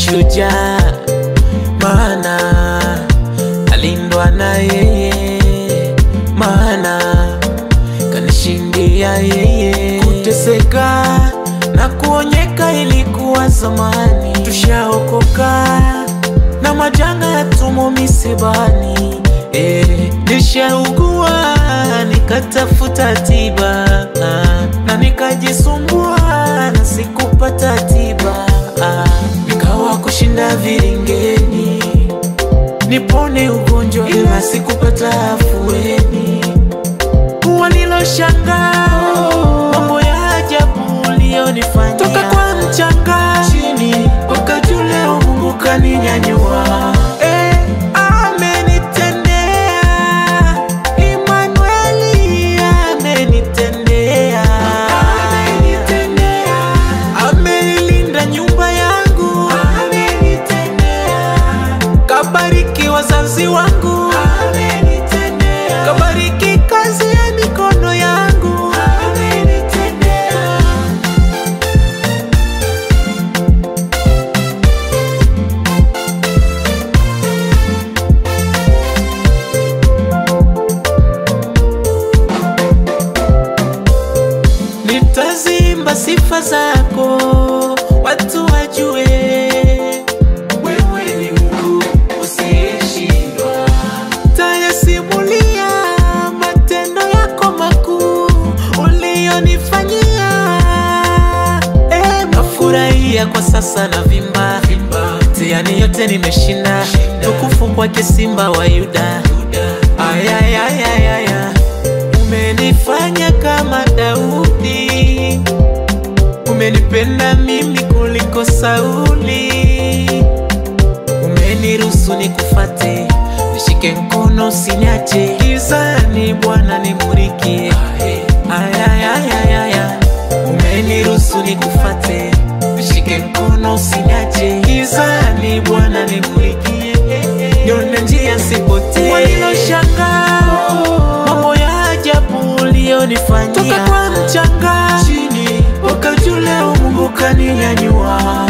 shujaa, maana alindwa na yeye, maana kanishindia yeye. Kuteseka na kuonyeka ilikuwa zamani, tushaokoka na majanga yatumo misibani. Eh, nishaugua nikatafuta tiba na nikajisumbua na sikupata tiba, nikawa kushinda viringeni nipone ugonjwa ila sikupata afueni. Waliloshangaa mambo ya ajabu uliyonifanyia toka kwa mchanga chini mpaka juu, leo Mungu kaninyanyua. Eh, amenitendea Imanueli, amenitendea amenilinda nyumba yangu, kabariki wazazi wangu, kabariki kazi ya mikono yangu. Nitazimba sifa zako, watu wajue wewe ni Mungu usiyeshindwa. Tayasimulia matendo yako makuu uliyonifanyia. Eh, nafurahia kwa sasa na vimba mtihani yote nimeshinda, tukufu kwake Simba wa Yuda. Ayayayayaya, umenifanya kama Daudi, umenipenda mimi kuliko Sauli, umeniruhusu nikufate, nishike mkono usiniache, gizani Bwana nimurikie. Ayayayayaya, umeniruhusu nikufate, nishike mkono usiniache, gizani Bwana nimurikie, nione njia sipotee. Waliloshangaa mambo ya ajabu uliyonifanyia toka kwa mchanga chini mpaka juu, leo Mungu kaninyanyua.